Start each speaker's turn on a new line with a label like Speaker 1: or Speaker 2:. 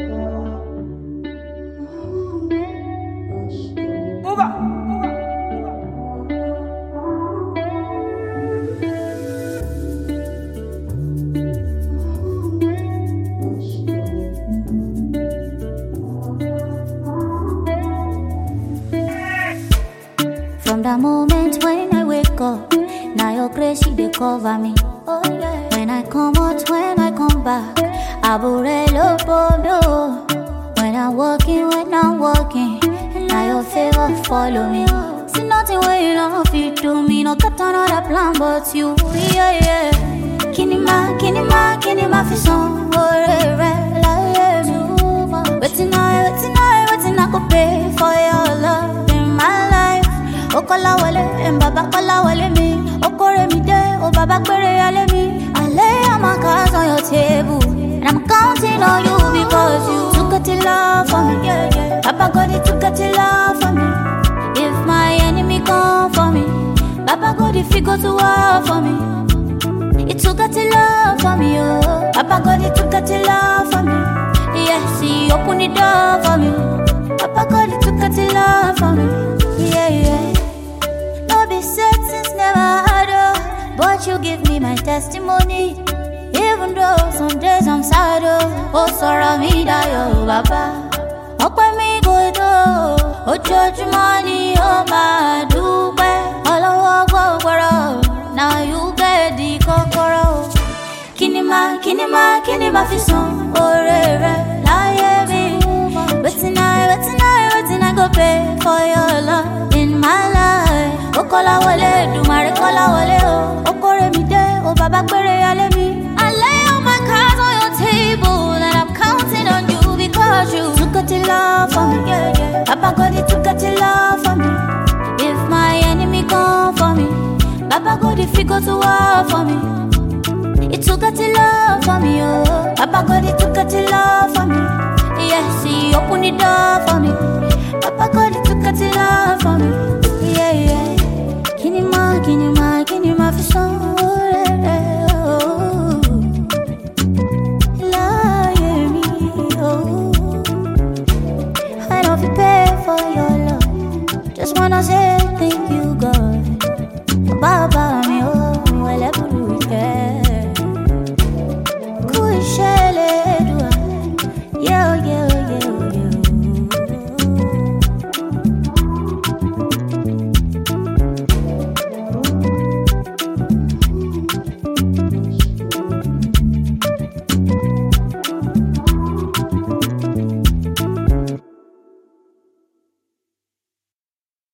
Speaker 1: From the moment when I wake up, now your grace she dey cover me. Oh yeah. When I come out, when I come back, aburelo bono. When I'm walking, when I'm walking, now your favor follow me. See nothing when you don't fit to me, no got another plan but you. Yeah yeah. Kinima, kinima, kinima fi son, ore re la yeah me. Wetin I, wetin I, wetin I go pay for your love in my life. O kola wale, and baba kola wale me. O kore mi de, o baba kwere ale me. I lay all my cards on your table, and I'm counting on you because you took it to love for me. Yeah, yeah. Papa God, he took it to love for me. If my enemy come for me, Papa God, if he go to war for me. He took it to love for me, oh. Papa God, he took it to love for me. Yes, he opened the door for me. Papa God, he took it to love for me. Yeah, yeah. No be said since never had oh, but you give me my testimony. Even though some days I'm sad oh, oh sorrow me die oh, Baba. ọpẹ́ mi kò tó ojoojúmọ́ ni ó máa dúpẹ́ ọlọ́wọ́ gbọ́gbọ́rọ̀ na you get the kọ́kọ́rọ́ kíni máa kíni máa kíni máa fi san oore rẹ láyé mi wetin i wetin i wetin i go pay for your love in my life ó kọ́lá wọlé dùmarè kọ́lá wọlé o ó kórè mi dé o bàbá péré alẹ́ mi. I lay all my cards on your table and I'm counting on you because you took it to love for me. Yeah, yeah. Papa God, he took it to love for me. If my enemy come for me, Papa God, if he go to war for me. He took it to love for me, oh. Papa God, he took it to love for me. Yes, he opened the door for me. Papa God, he took it to love for me. Yeah, yeah. Kinima, kinima, kinima fi son. Láyé mi, oh. I don't feel pay for your love. Just wanna say thank you, God. Baba